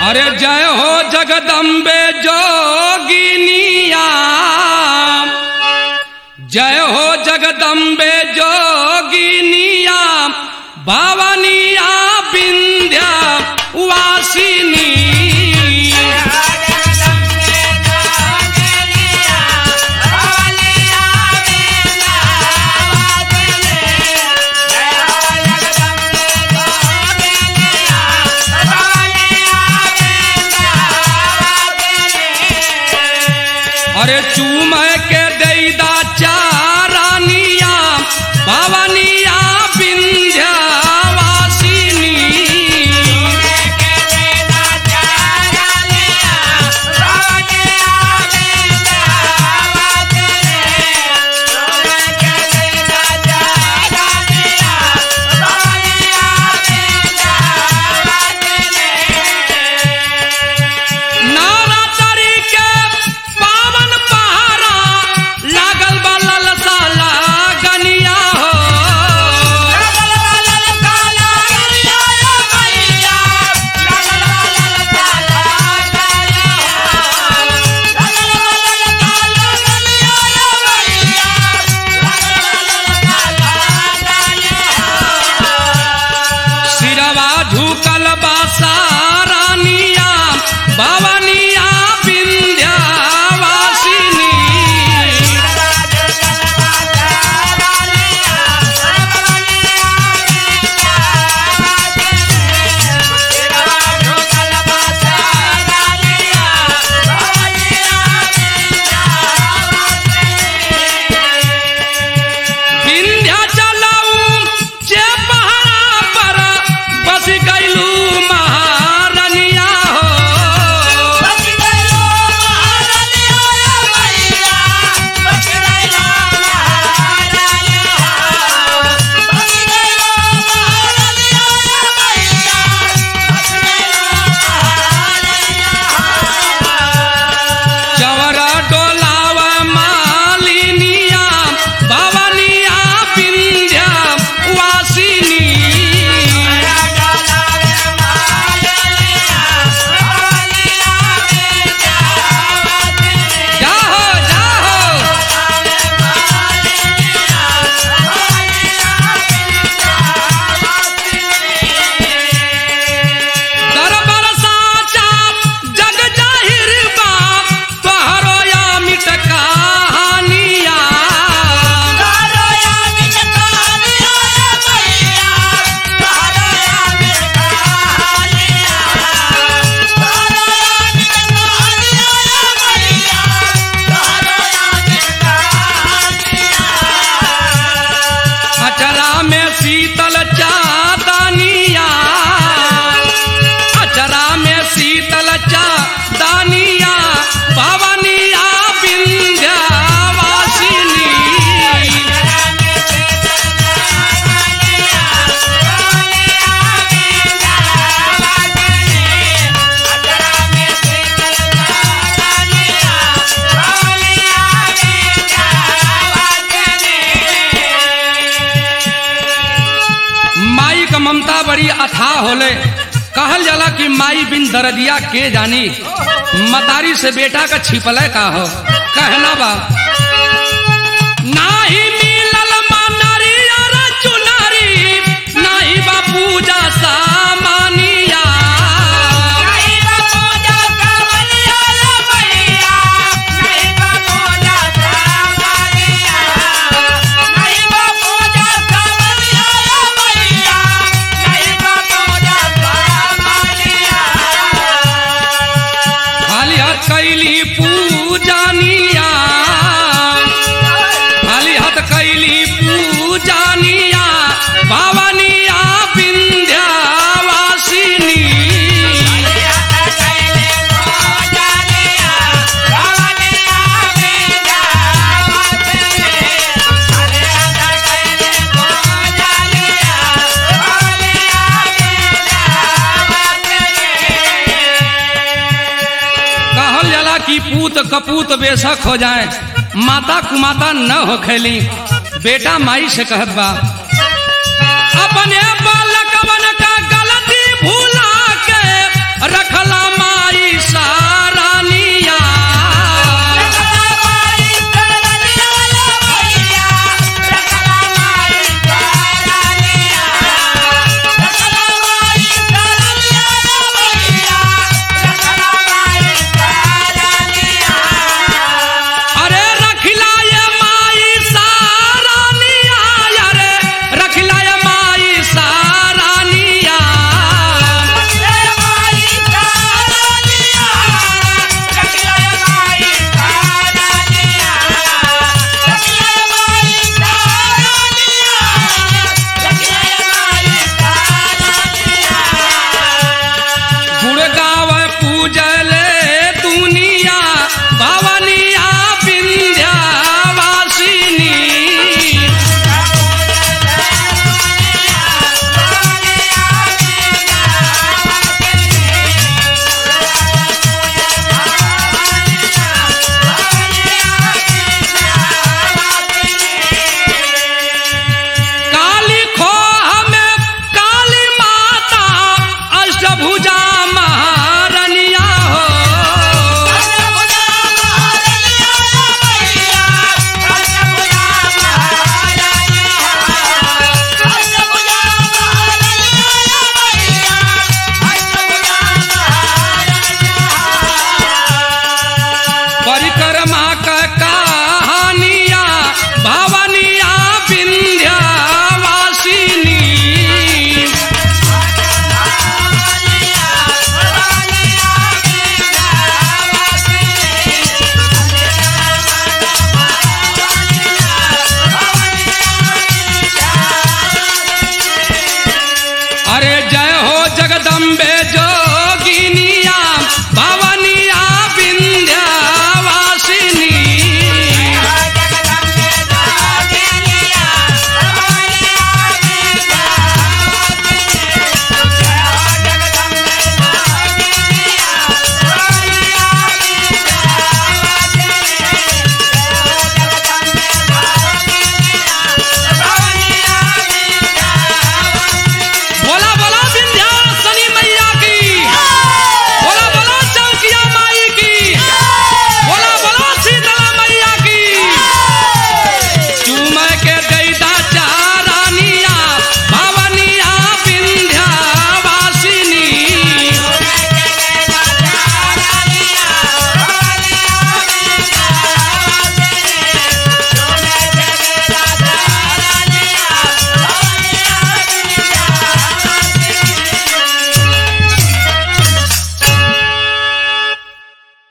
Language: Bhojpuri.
अरे जय हो जगदम्बे जोगिनिया जय हो जगदम्बे जोगिनिया भवनिया विंध्या वासिनी अरे चूम के दैदा चारानिया भवनिया विंध्या वासिनी नारा तरी के पावन पहाड़ा लागल बा ललसा लागनिया हो सिरवा झुकल बा सारानिया भवनिया विंध्या वासिनी विंध्याचलऊ जे पहाड़ा पर बस गईलू महारनिया हो चवरा डोलाव मालिनिया भवनिया विंध्या वासिनी जाहो जाहो दरबार साचा जग जाहिर बा तोहरो या मिट कहानिया अचरा में शीतल चादनिया अचरा में शीतल चादनिया भवनिया विंध्या वासिनी माई का ममता बड़ी अथाह होले कहल जाला कि माई बिन दरदिया के जानी मतारी से बेटा का छिपले का हो कहना बा नाही मिलल मनरी और चुनरी नाही बा पूजा सामानिया खाली हाथ कैली पूजानिया खाली हाथ कैली पूजानिया भवनिया विंध्या वासिनी कहल जाला कि पूत कपूत बेशक हो जाए माता कुमाता न हो खेली बेटा माई से कहत बा अपने बालकवन का गलती भूला के रखला इशारा